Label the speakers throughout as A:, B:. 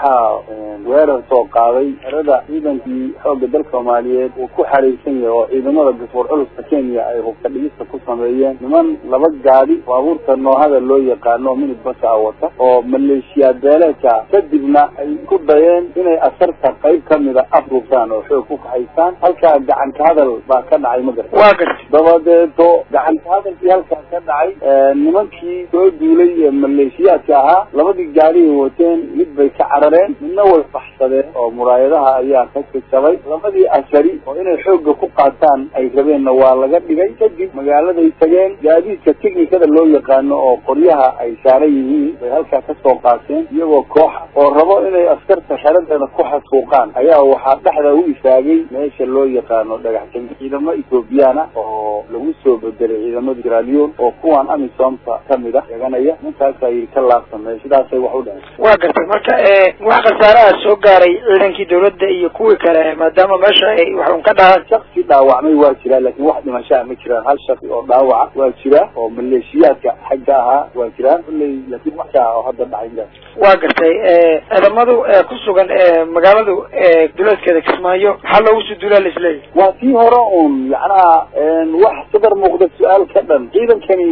A: waxaa weerar soo qaaday xerada ciidankii xoogga dalka soomaaliyeed uu ku xariirsan yahay oo ciidamada gafoor culuska kenya ay hubka dhigista ku sameeyeen niman laba gaadi baabuurta noohada loo yaqaano minid basa a wata oo maleeshiyaad beeleedka kadibna ay ku dayeen inay asarta qayb kamida afruubtaan oo xoog ku kaxaystaan halkaa gacanka hadal baa ka dhacay ma garta
B: waa gartay
A: dabadeeto gacanka hadalkii halkaa ka dhacay nimankii soo duulay ee maleeshiyaadka ahaa labadii gaadiay wateen mid bay ka carareen midna way baxsadeen oo muraayadaha ayaa ka jajabay labadii asari oo inay xoogga ku qaataan ay rabeenna waa laga dhigay kadib magaaladay tageen gaadiidka technikada loo yaqaano oo qoryaha ay saaran yihiin bay halkaa kasoo qaateen iyagoo kooxa oo rabo inay askarta xeradeeda ku xasuuqaan ayaa waxaa dhexda u istaagay meesha loo yaqaano dhagax jami ciidamo ethoobiyan ah oo lagu soo bedelay ciidamada siralion oo kuwan amisomta kamid ah sheeganaya ninkaasaa yidhi ka laabsamey sidaasay wax u dhaceen
B: waa gartay marka wax khasaaraha soo gaaray ciidankii dawladda iyo kuwii kale maadaama meesha ay wax un ka dhahaan
A: shaksi dhaawacmay waa jiraa laakiin wax dhimashaa ma jiraan hal shaksi oo dhaawaca waa jira oo maleeshiyaadka xagga ahaa waa jiraan kulley laakiin wax oo hadda dhacay
B: waa gartay ciidamadu ku sugan magaaladu duleedkeeda kismaayo maxaa loogu soo duulaa la isleeyahy
A: waa tii hore un yacnaha wax sadar muuqda su-aal ka dhan ciidankani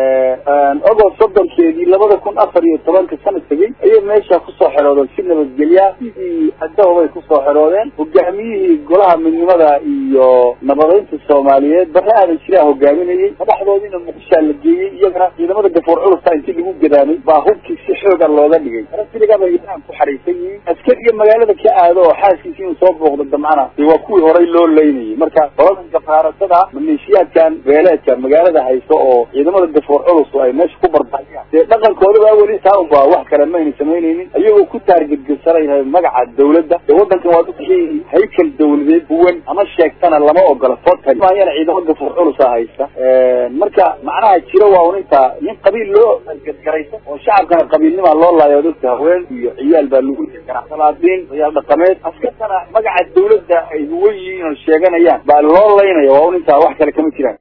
A: ogost soddonkeedii labada kun afar iyo tobanka sana tegey ayay meesha kusoo xeroodeen si nabadgelya sidii adahobay kusoo xeroodeen hogaamiyihii golaha midnimada iyo nabadeynta soomaaliyeed bare aadan jiraa hogaaminayay madaxdoodiina muqdishaa la geeyey iyagana ciidamada gafoor culusta intii lagu gadaamay baa hubkii si xooga looga dhigay arasiligaba iaan ku xariisan yihiin askariga magaalada ka aado oo xaaskiisi inuu soo booqdo damcana de waa kuwii horay loo leynayay marka qoladan gafaarasada maleeshiyaadkan beeleedka magaalada haysto oo ciidamada gafoor culus ay meesha ku barbaxiyaan dee dhaqankooda baa weli taa unba wax kale mayna samaynaynin iyagoo ku taargedgesanayhay magaca dawladda dee waddankan waa dadkii haykal dawladeed huwan ama sheegtana lama ogola total maayana ciidamo gafoor culusa haysta marka macnaha jiro waa un intaa nin qabiil loo gadgaraysa oo shacabkana qabiilnimaa loo laayo dadka haween iyo ciyaal baa lagu ganacsalaadiin ciyaal dhaqameed askartana magaca dawladda ay huwan yihiin oo sheeganayaan baa loo laynaya waa un intaa wax kale kama jiraan